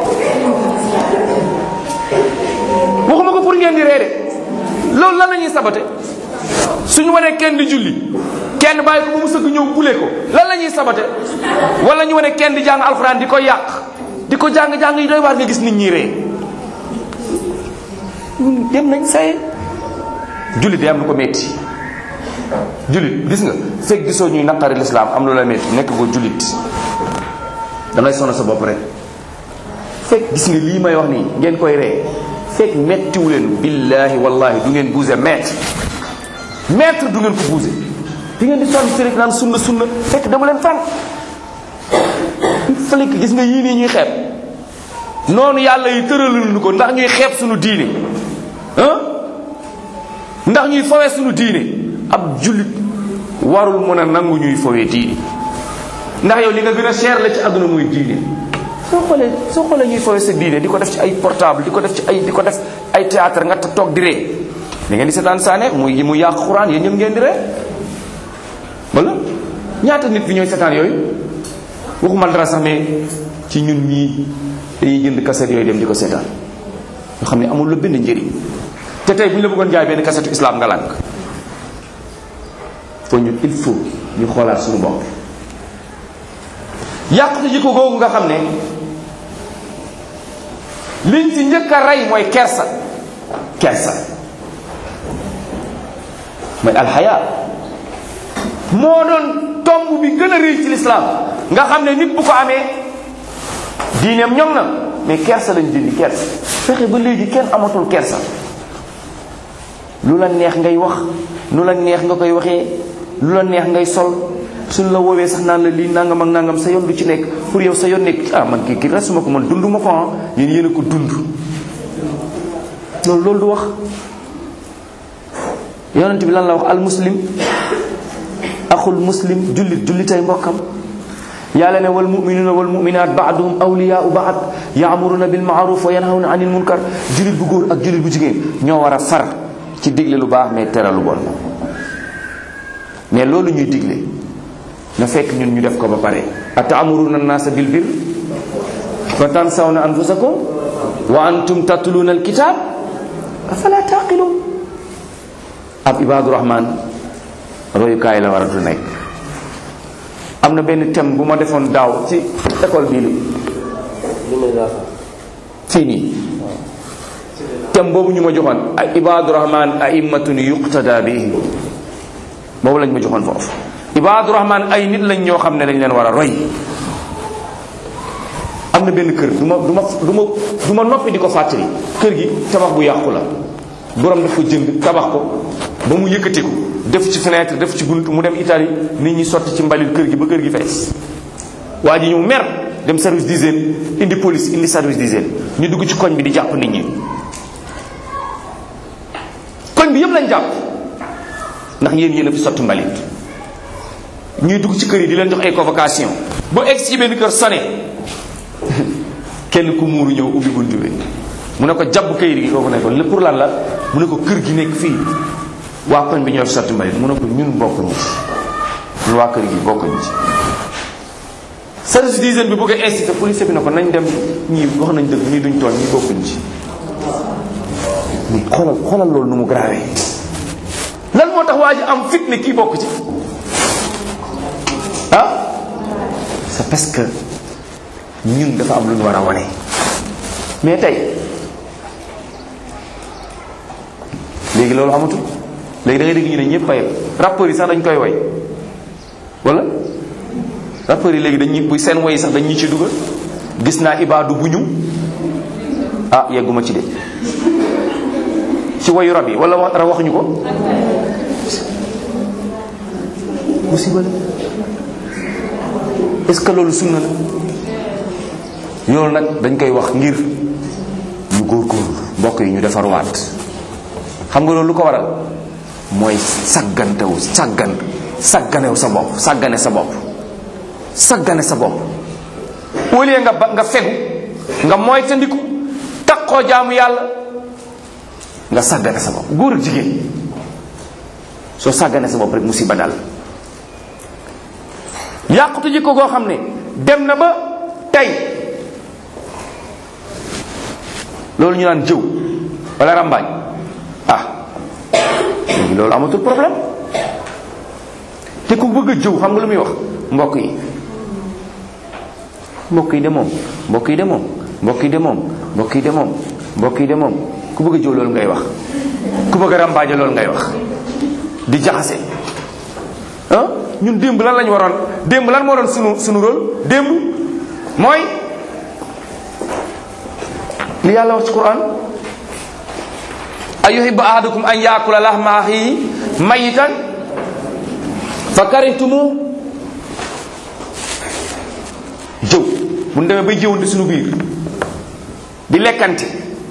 waxuma ko pour ngeen di reede loolu lan la ñuy sabote suñu wanee kenn di julli kenn bàyyi ko ba mu sëgg ñëw bule ko lan la ñuy sabote wala ñu wane kenn di jàng alxuraan di ko yàq di ko jàng-jàng yi doy waar nga gis nit ñi ree dem nañ say jullit day am lu ko metti jullit gis nga fekk gisoo ñuy naqari lislaam am lu la metti nekk ko jullit dangay sonn sa bopp rek fekk gis nga lii may wax nii ngeen koy ree fekk mettiwu leen billaahi wallahi du ngeen bouger mètre mètre du ngeen ko bouger di ngeen di sonn si rek naan sunna sunna fekk dama leen fan falik gis nga yii nii ñuy xeeb noonu yàlla yi tëraluñu ko ndax ñuy xeeb suñu diine ah ndax ñuy fowee suñu diine ab jullit warul mën a nangu ñuy fowee diine ndax yow li nga gën a cher la ci àdduna muy diine soo xoolee soo xoolee ñuy fowee sa diine di ko def ci ay portable di ko def ci ay di ko def ay théâtre nga toog di ree da ngeen di seetaan saane muy mu yàq xuraan yéen ñëpp ngeen di ree wala ñaata nit fi ñooy seetaan yooyu waxuma dara sax mais ci ñun ñii dañuy jënd kaset yooyu dem di ko seetaan nga xam ne amul la benn njëriñ te tey bu ñu la bëggoon jaay benn kasetu islam nga lànk foo ñu il faut ñu xoolaat suñu bopp yàqute jikko googu nga xam ne liñ ci njëkk a rey mooy kersa kersa mooy alxaya moo doon tomb bi gën a rëy ci lislaam nga xam ne nit bu ko amee diineem ñoŋ na mais kersa lañ dindi kersa fexe ba léegi kenn amatul kersa lu la neex ngay wax lu la neex nga koy waxee lu la neex ngay sol suñ la woowee sax naan la lii nangam ak nangam sa yoon du ci nekk pour yow sa yoon nekk ah man kii kii resuma ko man dund ma ko ah yéen yéen a ko dund loolu loolu du wax yonent bi lan la wax al muslim axul muslim jullit jullitay mbokkam yàlla ne wal muminuuna wal muminaat baaduhum awliyaau baad yaamuruna bil maaruf wa yanhawna anil munkar jullit bu góor ak jullit bu jigéen ñoo war a far ci digle lu baax mais tere lu bon mais loolu ñuy digle na fekk ñun ñu def ko ba pare ataamuruna annaasa bil bir fa tansawna anfusakum wa antum tatluna alkitab afala taqilun ab ibadu rahman royukaay la war a du nekk am na benn thème bu ma defoon daaw ci école bii li fii nii thème boobu ñu ma joxoon ay ibadu rahman aimmatun yuqtada bihim boobu lañ ma joxoon foofu ibadu rahman ay nit lañ ñoo xam ne dañ leen war a roy am na benn kër du ma du ma du ma du ma noppi di ko fàttali kër gi tabax bu yàqu la borom daf ko jënd tabax ko ba mu yëkkati ko def ci fenêtre def ci bunt mu dem Italie nit ñi sotti ci mbalit kër gi ba kër gi fees waa ji ñëw mer dem service d'hygiène indi police indi service d'hygiène ñu dugg ci koñ bi di jàpp nit ñi koñ bi yëpp lañ jàpp ndax yéen yéen a fi sotti mbalit ñuy dugg ci kër yi di leen jox ay convocation bu egg ci benn kër sone kenn ku muuru ñëw ubbi buntu bi mu ne ko jàpp kayit gi kooku ne ko pour lan la mu ne ko kër gi nekk fii waa koñ bi ñoo fi sotti mbalit mu ne ko ñun bokkuñu ci ñun waa kër gi bokkuñu ci service d'hygiène bi bëgg a incité police bi ne ko nañ dem ñii wax nañ dëgg ñii duñ tooñ ñii bokkuñu ci mais xoolal xoolal loolu nu mu grave lan moo tax waa ji am fit ne kii bokk ci ah c'est parce que ñun dafa am lu ñu war a wane mais tey léegi loolu amatul léegi da ngay dégg ñu ne ñëpp a yem rappeurs yi sax dañ koy woy wala rappeurs yi léegi dañuy bu seen woy sax dañu ci dugal gis naa ibaadu bu ñu ah yegguma ci de ci woyu rab yi wala wax waxuñu ko musiba la est-ce que loolu sunna la loolu nag dañ koy wax ngir ñu góorgóorlu mbokk yi ñu defarwaat xam nga loolu lu ko waral mooy saggantewu saggan sagganew sa bopp sàggane sa bopp saggane sa bopp au lieu nga ba nga fegu nga moytandiku takkoo jaamu yàlla nga sàggane sa bopp góor ak jigéen soo sàggane sa bopp rek musiba dal yàqutu jikko goo xam ne dem na ba tey loolu ñu naan jëw wala ràmbaañ ah léegi loolu amatul problème te ku bëgg a jëw xam nga lu muy wax mbokk yi mbokk yi de moom mbokk yi de moom mbokk yi de moom mbokk yi de moom mbokk yi de moom ku bëgg a jëw loolu ngay wax ku bëgg a ràmbaaje loolu ngay wax di jaxase ah ñun démb lan lañu waroon démb lan moo doon sunu sunu rôle démb mooy li yàlla wax ci quran a yuhibbu ahadukum an yaakula lahma axihi mayitan fa karihtumu jëw bu ñu demee bay jëwante suñu biir di lekkante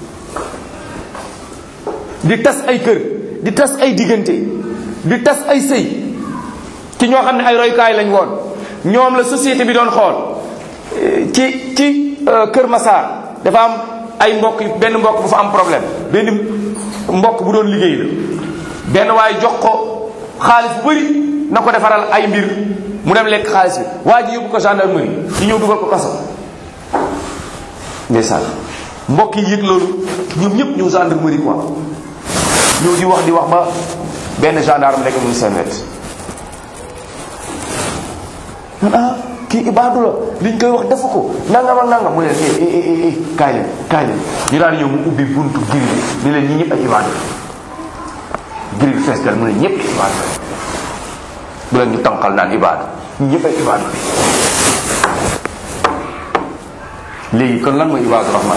di tas ay kër di tas ay diggante di tas ay sëy ci ñoo xam ne ay royukaay lañ woon ñoom la société bi doon xool ci ci Kër Massar dafa am ay mbokk benn mbokk bu fa am problème benn mbokk bu doon liggéey la benn waaye jox ko xaalis bu bëri na ko defaral ay mbir mu dem lekk xaalis bi waa ji yóbbu ko gendarmerie ñu ñëw dugal ko kaso ndeysaan mbokk yi yëg loolu ñoom ñëpp ñëw gendarmerie quoi ñëw di wax di wax ba benn gendarme nekk mu seen wet man ah kii ibaadu la liñ koy wax defu ko nangam ak nangam mu leen eh eh eh kaay leen kaay leen ñu daal ñëw mu ubbi buntu giri bi ni leen ñi ñëpp ay ibaadu la giri bi fees dal mu ne ñëpp ay ibaadu la bu leen ñu tànqal naan ibaadu ñi ñëpp ay ibaadu la léegi kon lan mooy ibaadu rahman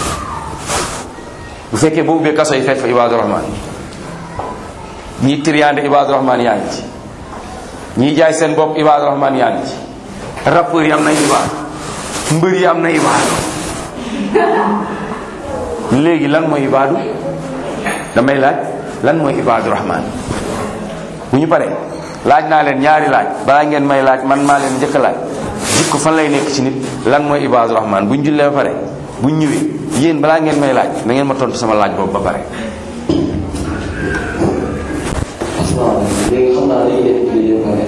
bu fekkee boo ubbee kaso yi fekk fa ibaadu rahman ñii triande ibaadu rahman yaa ngi ci ñii jaay seen bopp ibaadu rahman yaa ngi ci rappeurs yi am na ibaadu mbër yi am na ibaadu léegi lan mooy ibaadu damay laaj lan mooy ibaadu rahman bu ñu paree laaj naa leen ñaari laaj balaa ngeen may laaj man maa leen njëkk laaj jikko fan lay nekk ci nit lan mooy ibaadu rahman bu ñu jullee ba pare bu ñu ñëwee yéen balaa ngeen may laaj da ngeen ma tontu sama laaj boobu ba pare waaw léegi xam naa dañuy def julli ba pare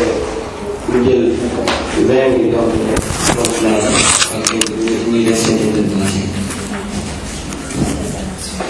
ñu jël vingt minutes donc ñuy def seen